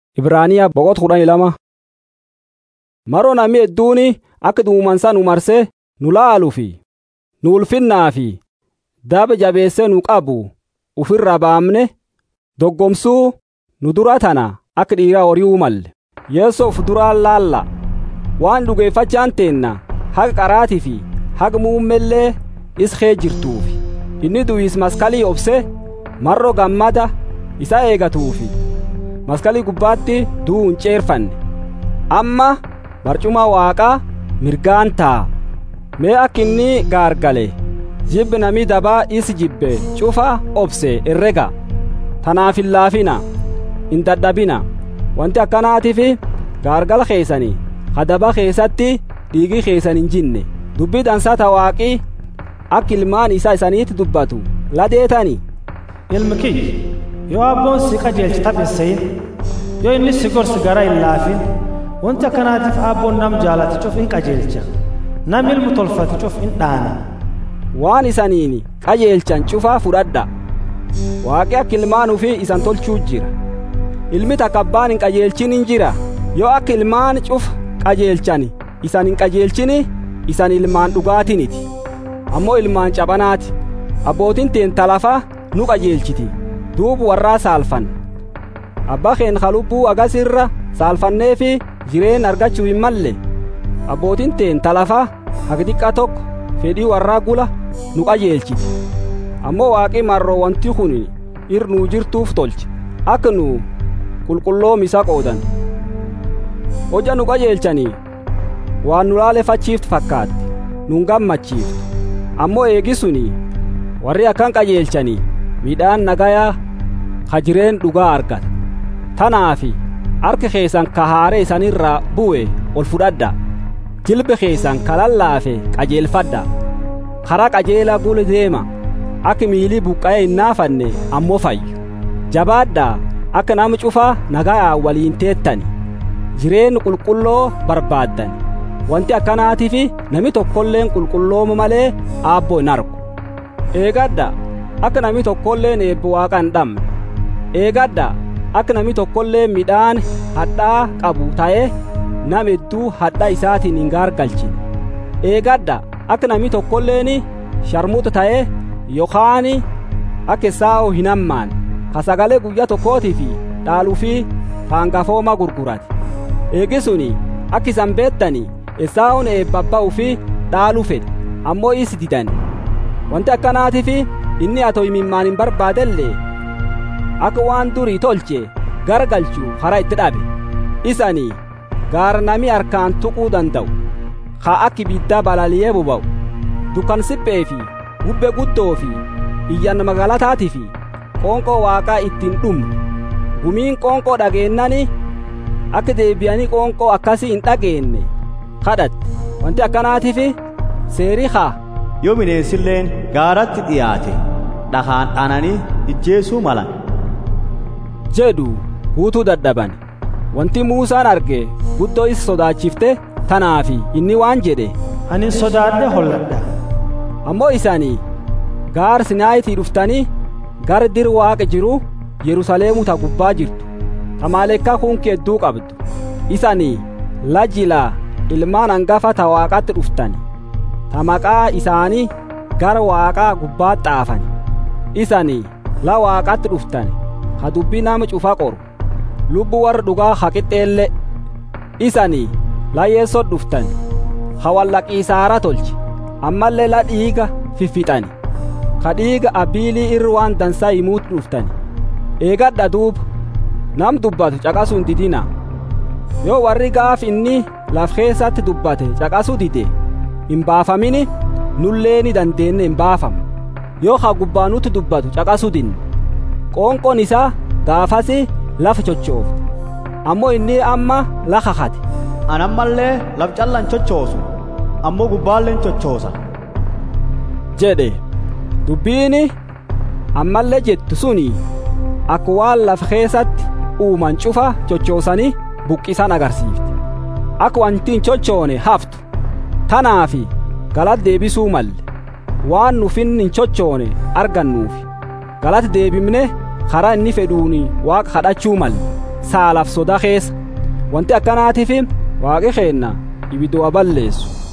Ibraaniyaa boqota kudhanii lama. Maroo namni hedduun akka duumansa nu marsee nu laaluu fi nu ulfinnaa fi daba jabeessee nu qabu ufirraa baamne doggomsuu nu dura tana akka dhiiraa horii malle. Yeessoo of duraan laalla waan dhugeeffachaan teenna haga qaraatii fi haga muummellee iskee jirtuufi inni du'is maskalii obse marroo gammada isa eegatuufi maskalii gubbaatti du'uu hin ceerfanne amma barcuma waaqaa mirgaan taa'a mee akka inni gaargale jibbi namii dabaa isi jibbe cufa obse herrega tanaaf hin laafina hin dadhabina wanti akkanaatiif gaargala keessanii kadaba keessatti dhiigii keessan hin jinne dubbii dansaa ta waaqii akka ilmaan isaa isaniitti dubbatu ladeetani ilmi kiyya yoo abboon si qajeelche taphissein yoo inni si gorsi gara hin laafin wanti akkanaatiif abboon nam jaalate cuf in qajeelcha nam ilmu tolfate cuf in dhaana waan isaniin qajeelchan cufaa fudhadha waaqi akka ilmaan ufii isan tolchuu jira ilmi takka abbaan hin qajeelchin hin jira yoo akka ilmaan cufa qajeelchan isan hin qajeelchini isan ilmaan dhugaatiniti ammoo ilmaan cabanaati abbootiin teenta lafa nu qajeelchiti duubu warraa saalfan abbaa keen kalubbuu agasirra saalfannee fi jireen argachuu hin malle abbootiin teenta lafa haga xiqqa tokko fedhii warraa gula nu qajeelchiti ammoo waaqii marroo wanti kun ir nuu jirtuuf tolche akka nu qulqulloom isa qoodan hoja nu qajeelchanii waan nu laalefachiiftu fakkaatti nun gammachiiftu ammoo eegisuni warri akkan qajeelchanii midhaan nagayaa ka jireen dhugaa argata tanaafi harka keessan ka haare isanirraa bu'e ol fudhadha jilbe keessan ka lallaafe qajeelfadha karaa qajeelaa gula deema akka miilii buqqa'ee hin naafanne ammoo fayyu jabaadhaa akka nama cufaa nagayaa waliin teettani jireen qulqulloo barbaaddan wanti akkanaatiif nami tokkolleen qulqullooma malee aabboo hin argu eegadha akka nami tokkolleen eebbo waaqa hin dhabne eegadha akka nami tokkolleen midhaan hadhaa qabu ta'e nam hedduu hadhaa isaatiin hin gaargalchine eegadha akka nami tokkolleen sharmuuta ta'e yookaan akka esaa'oo hin hammaan ka sagalee guyyaa tokkootii fi dhaaluu fi hangafooma gurgurate eegisuni akka isan beettani esaa'oon eebbabba'uu fi dhaaluu fedhe ammoo isi didan wanti akkanaatiif inni atoo imimmaan hin barbaadellee akka waan durii tolche garagalchuu karaa itti dhabe isanii gaara nami harkaan tuquu danda'u haa akka ibiddaa balaliyee boba'u dukkan siphee fi bubbee guddoo fi iyyan magaalataatii fi qoonqoo waaqaa ittiin dhumne gumiin qoonqoo dhageennani akka deebi'anii qoonqoo akkasii hin dhageenye kadhatte wanti akkanaatiif seerii haa yoo bineensilleen gaaratti dhiyaate dhakaan dhaananii ijjeesuu malan jedhu huutuu dadhaban wanti muusaan arge guddoo isa sodaachifte tanaafi inni waan jedhe ani sodaadhe holladha ammoo isaanii gaar sinaayitii dhuftanii gara dir waaqa jiru yerusaleemu ta gubbaa jirtu tamaaleekkaa kunki hedduu qabdu isanii lajilaa ilmaan hangafa ta waaqatti dhuftani ta maqaa isaanii gara waaqaa gubbaa xaafani isanii la waaqatti dhuftani ha dubbii nama cufa qoru lubbu warra dhugaa ha qixxeelle isanii la yeessoo dhuftani ha wallaqiisaara tolche ammallee la dhiiga fiffixani ka dhiiga abiilii irra waan dansaa himuutu dhuftani eegadha duuba nam dubbatu caqasuu hin didina yoo warri gaaf inni laf keessatti dubbate caqasuu dide hin baafamini nullee ni dandeenye hin baafamu yoo ha gubbaanutti dubbatu caqasuu dinne qoonqoon isaa gaafasi lafa chochoofte ammoo inni amma lafa kate an ammallee laf callan chochoosu ammoo gubbaalleen chochoosa jedhe dubbiini ammallee jettu suni akka waan lafa keessatti uuman cufa chochoosanii buqqisan agarsiifte akka wanti hin chochoone haftu tanaafi galata deebisuu malle waan nufin hin chochoone argannuufi galata deebimne karaa inni fedhuuni waaqa kadhachuu malle saalaaf soda keessa wanti akkanaatiif waaqi keenna ibidoo balleessu